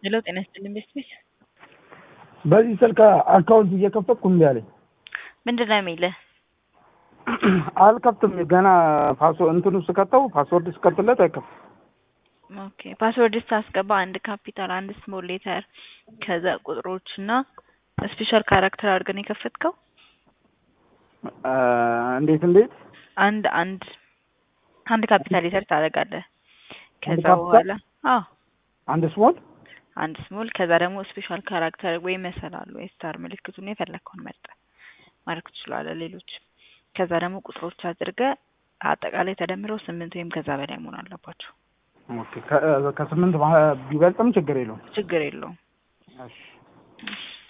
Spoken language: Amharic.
ሄሎ ጤና ይስጥልኝ ቤት ቤት በዚህ ስልክ አካውንት እየከፈትኩ እምቢ አለኝ። ምንድን ነው የሚልህ? አልከፍትም ገና ፓስወ እንትኑ ስከተው ፓስወርድ ስከፍትለት አይከፍትም። ኦኬ ፓስወርድ ስታስገባ አንድ ካፒታል አንድ ስሞል ሌተር ከዛ ቁጥሮች እና ስፔሻል ካራክተር አድርገን የከፈትከው እ እንዴት እንዴት አንድ አንድ አንድ ካፒታል ሌተር ታደርጋለህ። ከዛ ካፒታል? በኋላ አዎ አንድ ስሞል አንድ ስሞል ከዛ ደግሞ ስፔሻል ካራክተር ወይ መሰላሉ ወይ ስታር ምልክቱን የፈለግከውን መርጠህ ማድረግ ትችላለህ። ሌሎች ከዛ ደግሞ ቁጥሮች አድርገህ አጠቃላይ ተደምረው ስምንት ወይም ከዛ በላይ መሆን አለባቸው። ኦኬ ከ- ከስምንት ባ- ቢበልጥም ችግር የለውም። ችግር የለውም። እሺ እሺ